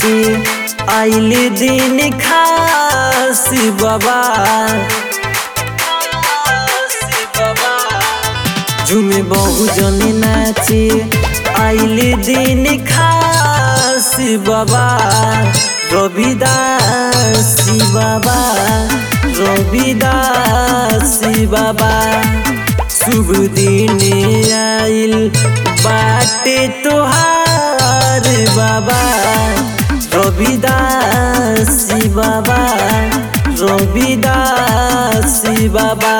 नाचे आइले दिन खासी बाबा झुमे बहु जने नाचे आइले दिन खासी बाबा रविदासी बाबा रविदासी बाबा शुभ दिन आइल बाटे तोहार बाबा रविदासी बाबा रविदासी बाबा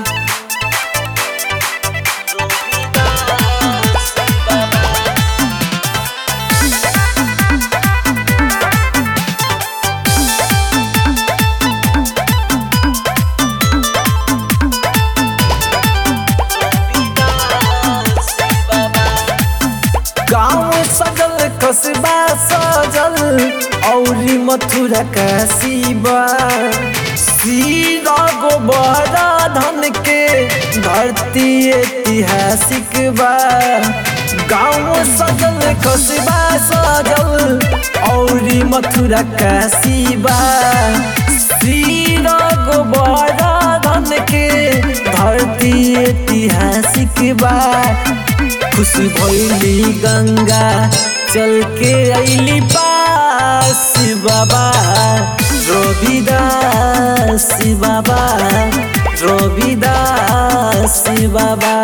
गाँव सजल कस्बा सजल औरी मथुरा काशीबा सीरा गोबर धन के धरती ऐतिहासिक बा गाँव सजल कस्बा सजल औरी मथुरा काशीबा सीरा गोबर धन के धरती ऐतिहासिक बा खुश भैली गंगा चल के अली पास बाबा रविदास बाबा रविदास बाबा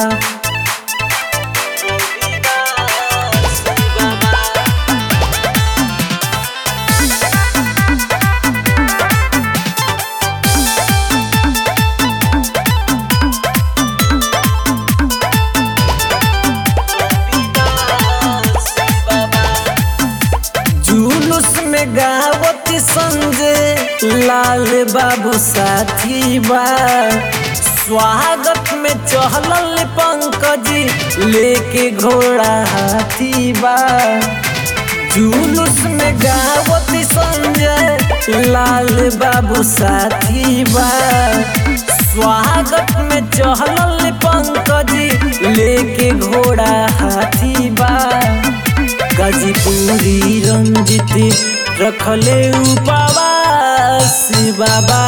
जुलूस में गावत संजय लाल बाबू साथी बा स्वागत में चहलल पंकज लेके घोड़ा हाथी बा जुलूस में गावत संजय लाल बाबू साथी बा स्वागत में चहलल पंकज लेके घोड़ा हाथी बा गाजीपुरी रंजित रखले उपवास बाबा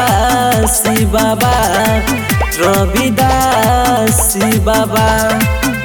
रविदास बाबा रविदास बाबा